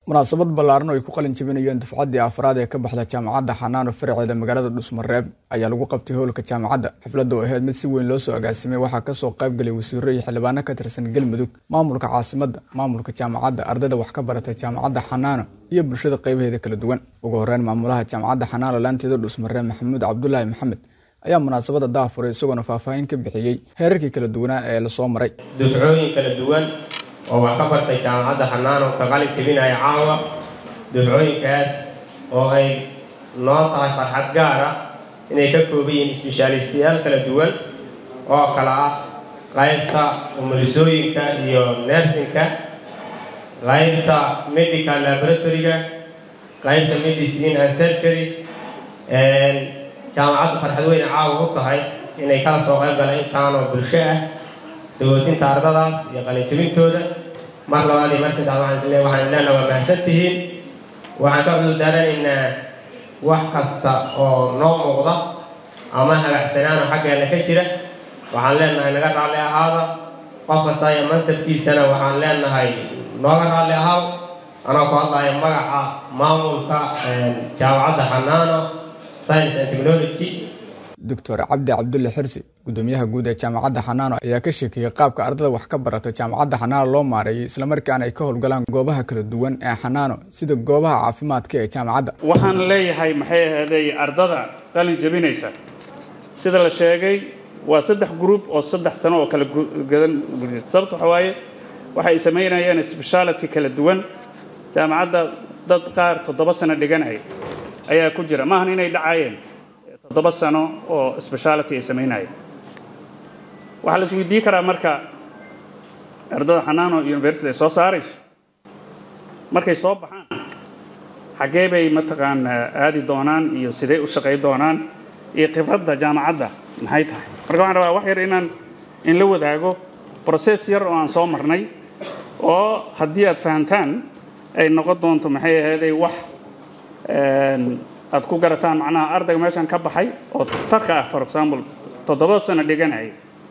munaasabad ballaaran oo ay ku qalin jabinayeen dufcaddii afraad ee ka baxda jaamacadda xanaano faraceeda magaalada dhusmareeb ayaa lagu qabtay howlka jaamacadda xafladda oo ahayd mid si weyn loo soo agaasimay waxaa kasoo qaybgalay wasiiro iyo xildhibaano ka tirsan galmudug maamulka caasimadda maamulka jaamacadda ardayda wax ka baratay jaamacadda xanaano iyo bulshada qaybaheeda kala duwan ugu horeyn maamulaha jaamacadda xanaano laanteeda dhusmareeb maxamuud cabdulaahi maxamed ayaa munaasabadda daafuray isagoona faahfaahin ka bixiyey heerarkii kala duwanaa ee lasoo maray dufcooyin kala duwan oo wax ka bartay jaamacadda xanaano ka qalin jebinaya caawa dufcooyinkaas oo ay noo tahay farxad gaara inay ka kooban yihiin isbeshaalistayaal kala duwan oo kala ah qaybta umulisooyinka iyo nersinka qaybta medical laboratory-ga qaybta medicine and surgery jaamacaddu farxad weyne caawa u tahay inay kala soo qayb galaan intaanoo bulsho ah sagootinta ardadaas iyo qalinjabintooda mar labaad iyo mar saddex waxaan isle waxaan ilahna waa mahadsan tihiin waxaan ka cudurdaaranaynaa wax kasta oo noo muuqda ama hagacsanaano xaggeena ka jira waxaan leenahay naga raalli ahaada qof kasta iyo mansabkiisana waxaan leenahay nooga raalli ahaaw anoo ku hadlaya magaca maamulka jaamacadda xanaano science and technology doctor cabdi cabdulle xirsi gudoomiyaha guud ee jaamacadda xanaano ayaa ka sheekeeyey qaabka ardada wax ka barata jaamacadda xanaano loo maareeyay islamarkaana ay ka howlgalaan goobaha kala duwan ee xanaano sida goobaha caafimaadka ee jaamacadda waxaan leeyahay maxay ahaday ardada qalin jebinaysa sida la sheegay waa saddex group oo saddex sano oo kala gadan sababta waxa waaye waxay samaynayeen speciality kala duwan jaamacadda dad qaar toddoba sano dhiganaya ayaa ku jira maahan inay dhacayeen toddoba sano oo speciality ay samaynaya waxaa la isweydiin karaa marka ardada xanaano university ay soo saarayso markay soo baxaan xaggee bay mataqaanaa aadi doonaan iyo sidee u shaqay doonaan iyo khibradda jaamacadda maxay tahay marka waxaan rabaa wax yar inaan in la wadaago process yar oo aan soo marnay oo haddii aad fahantaan ay noqon doonto maxay ahayday wax aad ku garataan macnaha ardayga meeshan ka baxay oo tarka ah for example toddobada sano dhiganaya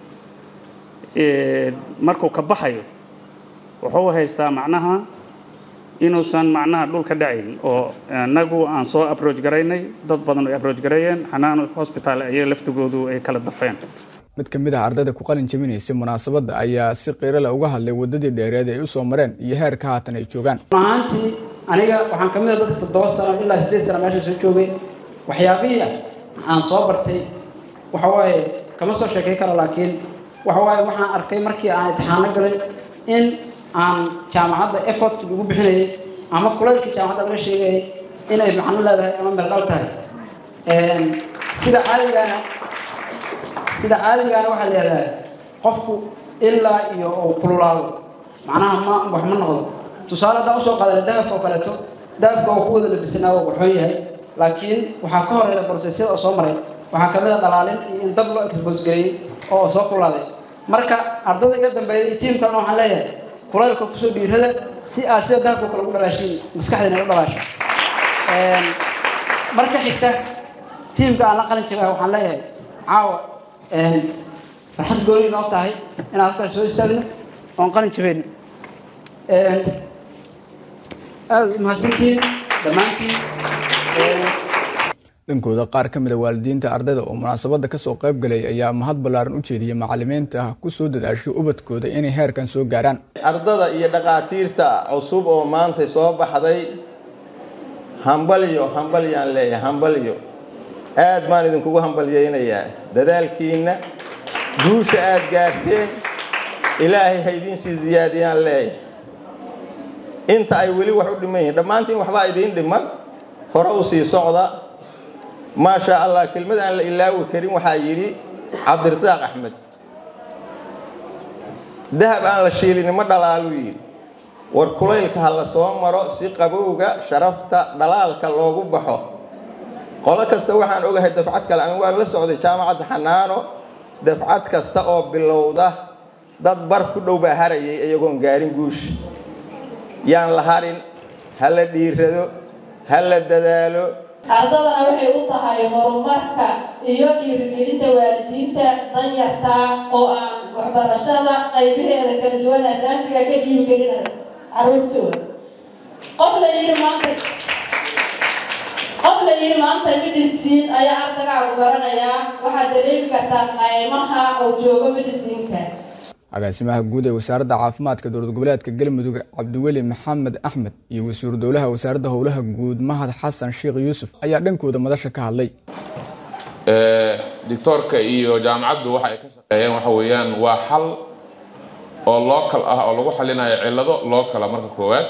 markuu ka baxayo wuxuu haystaa macnaha inuusan macnaha dhulka dhacayn oo inagu aan soo approach garaynay dad badan ay approach gareeyeen xanaano hospital ayaga laftigoodu ay kala dafeen mid ka mid ah ardayda ku qalin jabinaysay munaasabadda ayaa si qiirale uga hadlay waddadii dheereed ay u soo mareen iyo heerka haatan ay joogaan ahaantii aniga waxaan ka mid a dadka toddoba sano ilaa siddeed sano meesha soo joogay waxyaabihii aan soo bartay waxa waaye kama soo sheekay karo laakiin waxa waaye waxaan arkay markii aan imtixaano galay in aan jaamacadda effortkii lagu bixinayay ama kulaylkii jaamacadda laga sheegayay inay macno leedahay ama meeldhal tahay sida caadigaana sida caadigaana waxay leedahay qofku ilaa iyo uu kululaado macnaha ma wax ma noqdo tusaale haddaan usoo qaadana dahabka oo kaleeto dahabka oo ku wada labisanaa waa waxoon yahay laakiin waxaa ka horeyda brosesyada oo soo maray waxaa ka mid a dhalaalin iyo in dab loo expose gareeyey oo soo kululaaday marka ardada iga dambeeyay iyo tiim kalena waxaan leeyahay kulaylka kusoo dhiirada si aad sida dahabka kale ugu dhalaashiin maskaxdiina u dhalaasho marka xigta tiimka aan la qalin jabaa waxaan leeyahay caawa farxad gooni noo tahay inaan halkaas soo istaagno oon qalin jabayno aada umahadsantihiin dhammaantiin dhankooda qaar ka mida waalidiinta ardayda oo munaasabadda kasoo qayb galay ayaa mahad ballaaran u jeediyey macalimiinta ku soo dadaashay ubadkooda inay heerkan soo gaaraan ardada iyo dhaqaatiirta cusub oo maanta soo baxday hambalyo hambalyaan leeyahay hambalyo aad baan idinkugu hambalyaynayaa dadaalkiinna guusha aad gaarteen ilaahay ha idiinsii ziyaadiyaan leeyahay inta ay weli wax u dhiman yihiin dhammaantiin waxbaa idiin dhiman hore u sii socda maasha allah kelmad aan la ilaawi karin waxaa yidhi cabdirasaaq axmed dahab aan la shiilin ma dhalaaluu yidhi war kulaylka ha la soo maro si qabowga sharafta dhalaalka loogu baxo qolo kasta waxaan ogahay dafcad kale anigu waan la socday jaamacadda xanaano dafcad kasta oo bilowda dad bar ku dhow baa harayay iyagoon gaarin guusha yaan la harin ha la dhiirado ha la dadaalo ardadana waxay u tahay horumarka iyo dhiirigelinta waalidiinta danyartaa oo aan waxbarashada qaybaheeda kala duwan asaasiga ka dhiirigelinaya caruurtooda qof la yidhi maanta qof la yidhi maanta medicine ayaa ardagaagu baranayaa waxaad dareemi kartaa qaymaha oo joogo mediciinka agaasimaha guud ee wasaaradda caafimaadka dowlad goboleedka galmudug cabdiweli maxamed axmed iyo wasiiru dowlaha wasaaradda howlaha guud mahad xasan sheekh yuusuf ayaa dhankooda madasha ka hadlay doctoorka iyo jaamacaddu waxa ay ka shaqeeyeen waxa weeyaan waa xal oo local ah oo lagu xalinayo cillado loocala marka koowaad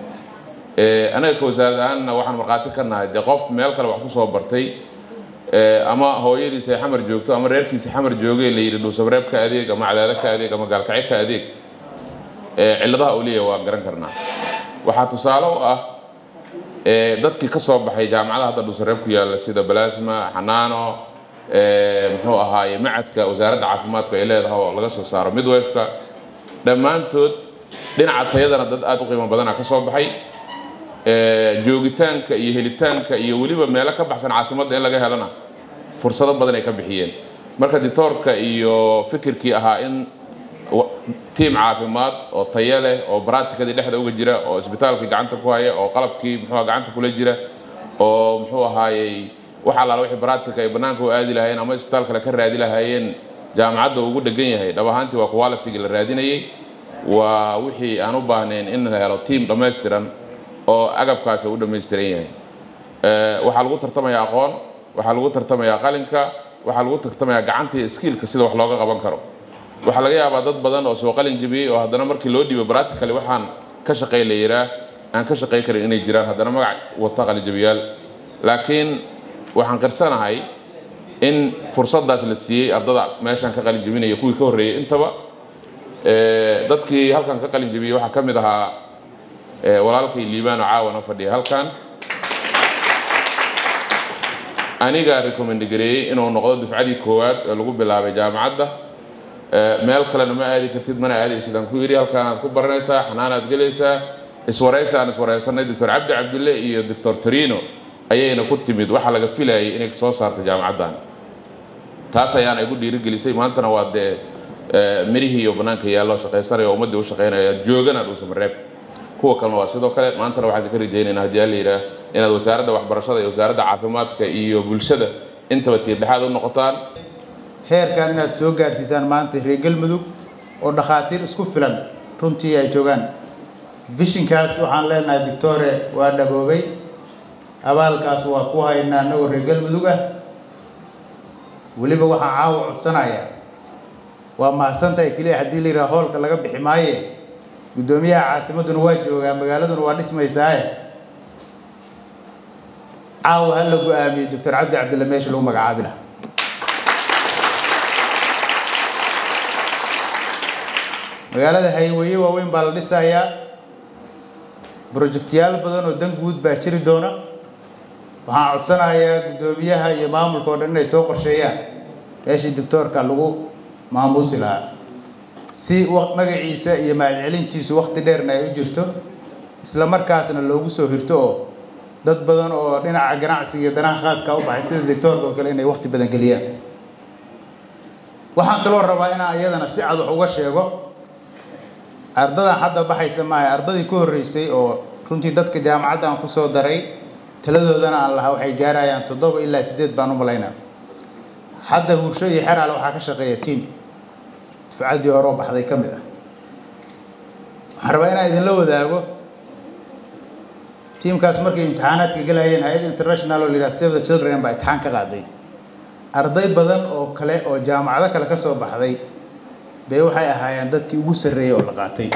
anaga ka wasaarad ahaanna waxaan markhaati ka nahay dee qof meel kale wax ku soo bartay ama hooyadiisa ay xamar joogto ama reerkiisa xamar joogay la yidhi dhuusabreeb ka adeeg ama cadaado ka adeeg ama gaalkacyo ka adeeg cilladaha uu leeyahay waa garan karnaa waxaa tusaale u ah dadkii ka soo baxay jaamacadaha hadda dhuusareeb ku yaalla sida balasma xanaano muxuu ahaaye macadka wasaaradda caafimaadku ay leedahay oo laga soo saaro midwefka dhammaantood dhinaca tayadana dad aad u qiimo badana ka soo baxay joogitaanka iyo helitaanka iyo weliba meelo ka baxsan caasimadda in laga helana fursado badan ay ka bixiyeen marka ditoorka iyo fikirkii ahaa in tiim caafimaad oo tayo leh oo baraatikadii dhexda uga jira oo isbitaalkii gacanta ku haya oo qalabkii muxuu gacanta kula jira oo muxuu ahaayey wax allaala wixii baraatika ay bannaanka u aadi lahaayeen ama isbitaal kale ka raadi lahaayeen jaamacadda ugu dhegan yahay dhab ahaantii waa qualitigii la raadinayey waa wixii aan u baahnayn in la helo tiim dhammaystiran oo agabkaasi u dhammaystiran yahay waxaa lagu tartamayaa aqoon waxaa lagu tartamayaa qalinka waxaa lagu tartamayaa gacanta iyo skiilka sida wax looga qaban karo waxaa laga yaabaa dad badan oo soo qalin jebiyey oo haddana markii loo dhiibo practically waxaan ka shaqay la yiraa aan ka shaqay karin inay jiraan haddana magac wata qalinjabiyaal laakiin waxaan qirsanahay in fursaddaas la siiyey ardada meeshaan ka qalin jebinaya kuwii ka horreeyey intaba dadkii halkan ka qalin jebiyey waxaa ka mid ahaa walaalkay liibaan oo caawana fadhiya halkan anigaa recommend gareeyey inuu noqdo dufcadii koowaad ee lagu bilaabay jaamacadda meel kalena ma aadi kartid mana aadaysid aan ku yidhi halkaanaad ku baranaysaa xanaanaad gelaysaa iswaraysa aan iswaraysanay doctor cabdi cabdille iyo doctor torino ayayna ku timid waxaa laga filayay inay soo saarto jaamacaddan taas ayaana igu dhiirigelisay maantana waa dee mirihii iyo bannaanka yaallo shaqaysanaya oo ummaddii u shaqaynaya joogana dhuusamareeb kuwa kalena waa sidoo kale maantana waxaan ka rajaynaynaa haddii alla yidhaah inaad wasaaradda waxbarashada iyo wasaaradda caafimaadka iyo bulshada intaba tiirdhexaad u noqotaan heerkan inaad soo gaarsiisaan maanta reer galmudug oo dhakhaatiir isku filan runtii ay joogaan vishinkaas waxaan leenahay doctore waa dhaboobay abaalkaas waa ku haynaa annagoo reer galmudug ah weliba waxaan caawa codsanayaa waa mahadsantahay keliya haddii la yidhaha hoolka laga bixi maaye guddoomiyaha caasimadduna waa joogaa magaaladuna waa dhismaysaaye caawa ha la go-aamiyey doctor cabdi cabdille meesha lagu magacaabi laha magaalada hayweeye waaweyn baa la dhisayaa brojectyaal badan oo dan guud baa jiri doona waxaan codsanayaa guddoomiyaha iyo maamulka oo dhan inay soo qorsheeyaan meeshii doctoorka lagu maamuusi lahaa si magaciisa iyo mahadcelintiisu wakti dheerna ay u jirto isla markaasna loogu soo hirto oo dad badan oo dhinaca ganacsiga iyo danaha khaaska u baxay sida doctoorka oo kale inay wakti badan geliyaan waxaan kaloo rabaa inaan iyadana si cad wax uga sheego ardadan hadda baxaysa maaha ardadii ku horreysay oo runtii dadka jaamacadda aan ku soo daray taladoodana aan lahaa waxay gaarayaan toddoba ilaa siddeed baan u malaynaa hadda hursho iyo xeraale waxaa ka shaqeeya tiam dufcaddii hore oo baxday ka mid ah waxaan rabaa inaan idinla wadaago tiimkaas markay imtixaanaadka galayeen hay-ad international oo la yidhaha save the children baa imtixaan ka qaaday arday badan oo kale oo jaamacado kale ka soo baxday bay waxay ahaayeen dadkii ugu sarreeyey oo la qaatay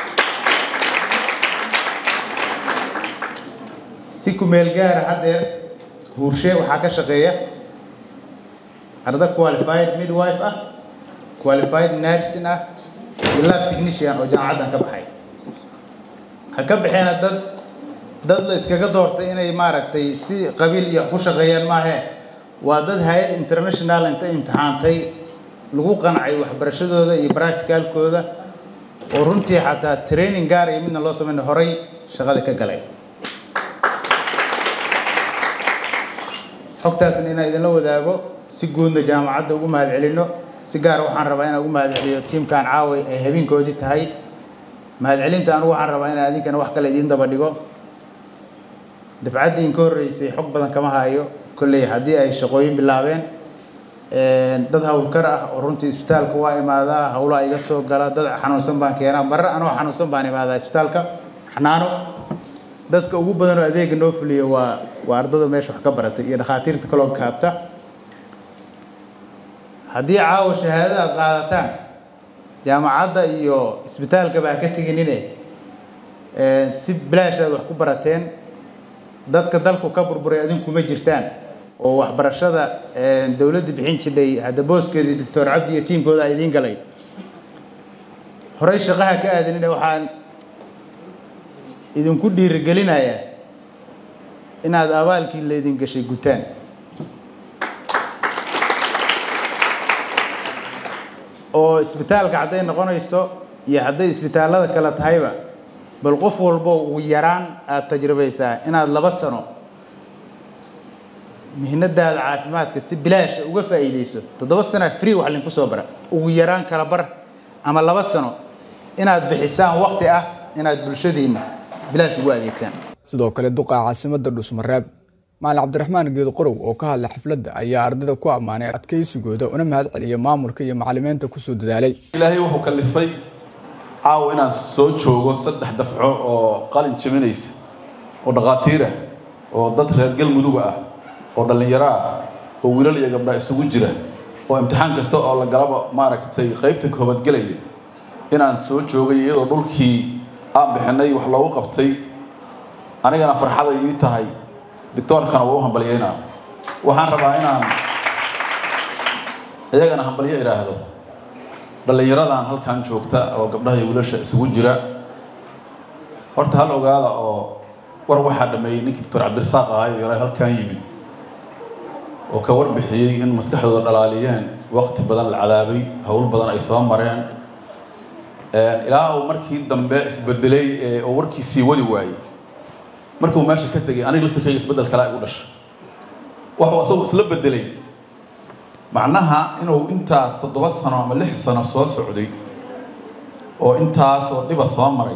si kumeel gaara haddeer huurshe waxaa ka shaqeeya arda qualified midwife ah qualified nursing ah iyo lab technician oo jaamacaddan ka baxay ha ka baxeena dad dad la iskaga doortay inay maaragtay si qabiil iyo ku shaqeeyaan maahe waa dad hay-ad international inta imtixaantay lagu qancay waxbarashadooda iyo practicalkooda oo runtii xataa training gaar iyo midna loo sameyn horay shaqada ka galay xogtaasna inaan idinla wadaago si guudna jaamacadda ugu mahad celino si gaara waxaan rabaa inaan ugu mahad celiyo tiimkan caaway ay habeenkoodii tahay mahad celinta anugu waxaan rabaa inaan idinkana wax kale idiin daba dhigo dafcaddii in ka horreysay xog badan kama hayo kolley haddii ay shaqooyin bilaabeen dad howlkar ah oo runtii isbitaalka waa imaadaa howlaha iga soo gala dad xanuunsan baan keenaa marre anoo xanuunsan baan imaadaa isbitaalka xanaano dadka ugu badan oo adeega noo fuliya waa waa ardada meesha wax ka baratay iyo dhakhaatiirta kaloo kaabta haddii caawa shahaadada aad qaadataan jaamacadda iyo isbitaalkaba ha ka teginine si bilaash aad wax ku barateen dadka dalku ka burburay adinkuma jirtaan oo waxbarashada dowladda bixin jidhay hadda booskeedii doctor cabdi iyo tiimkooda a idiin galay horey shaqaha ka aadanine waxaan idinku dhiirigelinayaa inaad abaalkii laydin gashay gutaan oo isbitaalka hadday noqonayso iyo hadday isbitaallada kale tahayba bal qof walbo ugu yaraan aada tajribaysaa inaad laba sano mihnadaada caafimaadka si bilaasha uga faa'iidayso toddoba sana free wax linku soo bara ugu yaraan kala bar ama laba sano inaad bixisaan waqti ah inaad bulshadiinna bilaash ugu adeegtaan sidoo kale duqa caasimada dhusmareeb maalin cabdiraxmaan geedo qorow oo ka hadlay xafladda ayaa ardayda ku ammaanay adkaysigooda una mahad celiya maamulka iyo macalimiinta kusoo dadaalay ilaahay wuxuu kalifay caawa inaan soo joogo saddex dafco oo qalin jabinaysa oo dhakhaatiirah oo dad reer galmuduga ah oo dhallinyaro ah oo wiilal iyo gabdha isugu jira oo imtixaan kasta oo la galaba maaragtay qaybta koobadgelaya inaan soo joogay iyadoo dhulkii aan bixinay wax loogu qabtay anigana farxaday ii tahay doctoorkana waa u hambalyeynaa waxaan rabaa inaan iyagana hambalyo idhaahdo dhallinyaradan halkan joogta oo gabdhaha iyo wiilasha isugu jira horta hal ogaada oo war waxaa dhameeyey ninkii doctor cabdirasaaq ahay oo yaray halkan yimid oo ka warbixiyey in maskaxdooda dhalaaliyeen waqti badan la cadaabay howl badan ay soo mareen ilaa uu markii dambe isbedelay oo warkiisii wadi waayey markuu meesha ka tegay aniga laftirkayga isbeddel kale igu dhashay waxuu asagu isla bedelay macnaha inuu intaas toddoba sano ama lix sano soo socday oo intaas oo dhiba soo maray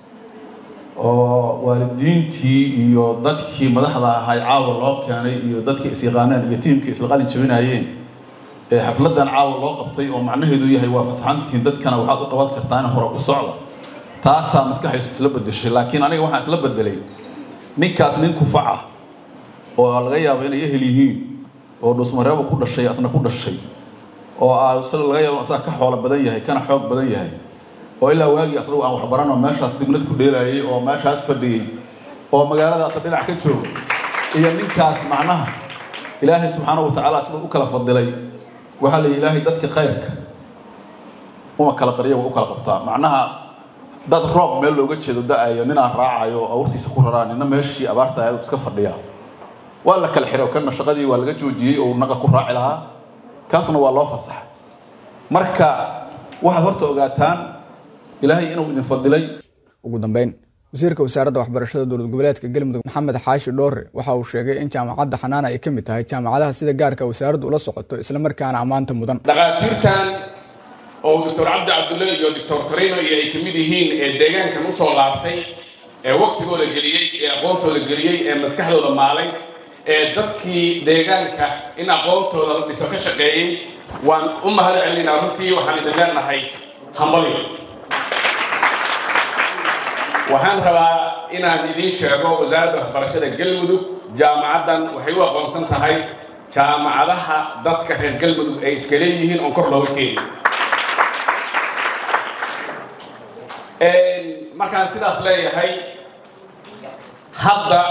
oo waalidiintii iyo dadkii madaxda ahay caawa loo keenay iyo dadkii isyaqaaneen iyo tiimkii isla qalin jabinayeen ee xafladan caawa loo qabtay oo macnaheedu yahay waa fasaxantiin dadkana waxaad u qaban kartaan hore u socda taasaa maskaxaysu isla bedeshay laakiin aniga waxaan isla bedelay ninkaas nin kufac ah oo laga yaabo inay ehel yihiin oo dhusmareeba ku dhashay asna ku dhashay oo laga yaabo asaga ka xoolo badan yahay kana xoog badan yahay oo ilaa waagii asagu aan waxbaranoo meeshaas dibnad ku dheelayay oo meeshaas fadhiyey oo magaaladaasa dhinac ka jooga iyo ninkaas macnaha ilaahay subxaanahu watacaala sida u kala fadilay waxaa la ilaahay dadka khayrka uma kala qariya waa u kala qabtaa macnaha dad roob meel looga jeedo da-ayo ninaan raacayo oo awrtiisa ku raraa nina meeshii abaarta aad iska fadhiya waa la kala xiray kana shaqadii waa laga joojiyey oo naqa ku raaci lahaa kaasna waa loo fasaxa marka waxaad horta ogaataan ilaahay inuu idin fadilay ugu dambeyn wasiirka wasaaradda waxbarashada dowlad goboleedka galmudug maxamed xaashi dhoore waxa uu sheegay in jaamacadda xanaana ay ka mid tahay jaamacadaha sida gaarka wasaaraddu ula socoto islamarkaana ammaanta mudan dhakhaatiirtan oo doctor cabdi cabdulle iyo doctor torino iyo ay ka mid yihiin ee deegaankan usoo laabtay ee waktigooda geliyey ee aqoontooda geliyey ee maskaxdooda maalay ee dadkii deegaanka in aqoontooda la dhiso ka shaqeeyey waan u mahad celinaa runtii waxaan idin leenahay hambalyo waxaan rabaa inaan idiin sheego wasaaradda waxbarashada galmudug jaamacaddan waxay u aqoonsan tahay jaamacadaha dadka reer galmudug ay iska leeyihiin oon kor looga keenin markaan sidaas leeyahay hadda